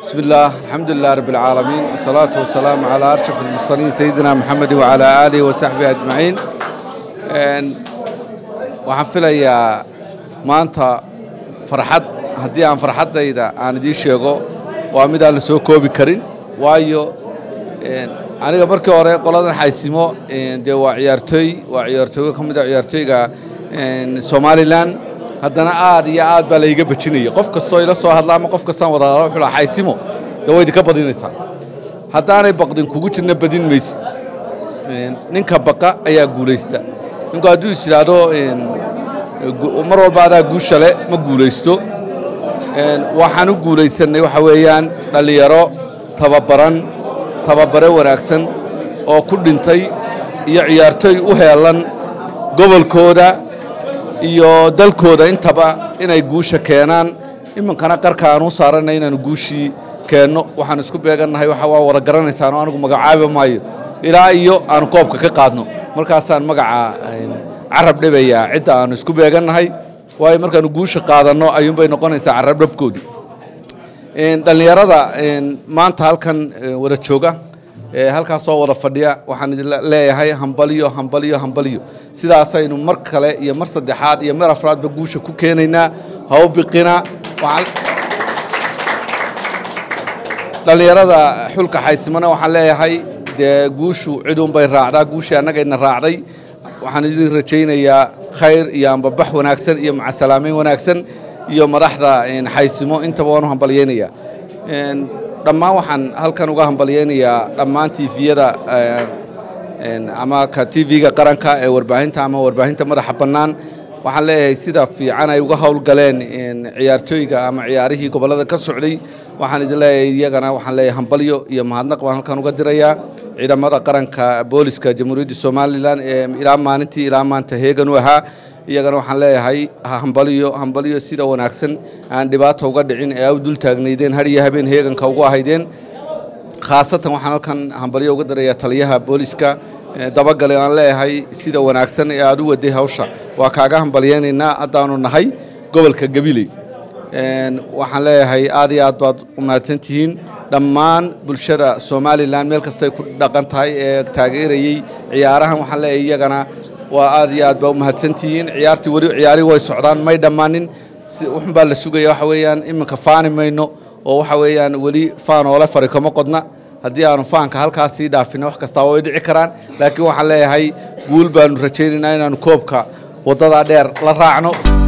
بسم الله الحمد لله رب العالمين والصلاة والسلام على أرشف المرسلين سيدنا محمد وعلى آله وصحبه أجمعين waxaan filayaa maanta farxad haddii aan farxaddayda aan idiin sheego waa midaan la soo koobi karin waayo aniga markii hore qoladan xaysimo dee waa ciyaartooy waa ciyaartooy ka mid a ciyaartooyga somalilan haddana aad iyo aad baa layga bajinaya qof kastoo ila soo hadla ama qof kastaan wada hadla wuxuu lahaa xaysimo dee way idinka badinaysaa haddaanay baqdin kugu jirna badin maysid ninka baqa ayaa guulaysta ninku hadduu is yidhaahdo mar walba adaa guusha le ma guulaysto waxaan u guulaysanay waxa weeyaan dhallinyaro tababaran tababare wanaagsan oo ku dhintay iyo ciyaartooy u heelan gobolkooda iyo dalkooda intaba inay guusha keenaan iminkana qarka aan u saaranay inaanu guushii keenno waxaan isku beegannahay waxa waa wada garanaysaan oo anigu magacaabi maayo ilaa iyo aanu koobka ka qaadno markaasaan magaca carab dhibayaa cidda aanu isku beegannahay waayo markaanu guusha qaadanno ayuunbay noqonaysaa carab dhabkoodii dhallinyarada maanta halkan wada jooga halkaasoo wada fadhiya waxaan idin leeyahay hambaliyo hambaliyo hambaliyo sidaasaynu mar kale iyo mar saddexaad iyo mar afraadba guusha ku keenaynaa haw biqina dhallinyarada xulka xaysimana waxaan leeyahay dee guushu ciduunbay raacdaa guushii annagayna raacday waxaan idin rajaynayaa khayr iyo ambabax wanaagsan iyo macasalaameyn wanaagsan iyo madaxda xaysimo intaba waan u hambalyaynayaa dhammaan waxaan halkan uga hambalyaynayaa dhammaan tifiyada ama ka tv-ga qaranka ee warbaahinta ama warbaahinta madaxa bannaan waxaan leeyahay sida fiican ay uga howlgaleen ciyaartooyga ama ciyaarihii gobollada ka socday waxaan idin leeyahay iyagana waxaan leeyahay hambalyo iyo mahadnaq baan halkan uga dirayaa ciidamada qaranka booliska jamhuuriyadda somalilan ee ilaa maalintii ilaa maanta heegan u ahaa iyagana waxaan leeyahay hambalyo hambalyo sida wanaagsan aan dhibaata uga dhicin ee u dul taagnaydeen har iyo habeen heeganka ugu ahaydeen khaasatan waxaan halkan hambalyo uga dirayaa taliyaha booliska dabagale aan leeyahay sida wanaagsan ee aad u waday hawsha waa kaaga hambalyaynaynaa haddaanu nahay gobolka gabiley waxaan leeyahay aad iyo aad baad u mahadsan tihiin dhammaan bulshada somalilan meel kastay ku dhaqan tahay ee taageerayey ciyaarahan waxaan leeyahay iyagana waa aad iyo aad baa u mahadsan tihiin ciyaartii weli ciyaarihi way socdaan may dhammaanin wuxun baa la sugaya waxa weeyaan iminka faani mayno oo waxa weeyaan weli faan oole fari kama qodna haddii aanu faanka halkaas sii dhaafina wax kastaa way dhici karaan laakiin waxaan leeyahay guul baanu rajaynaynaa inaanu koobka waddadaa dheer la raacno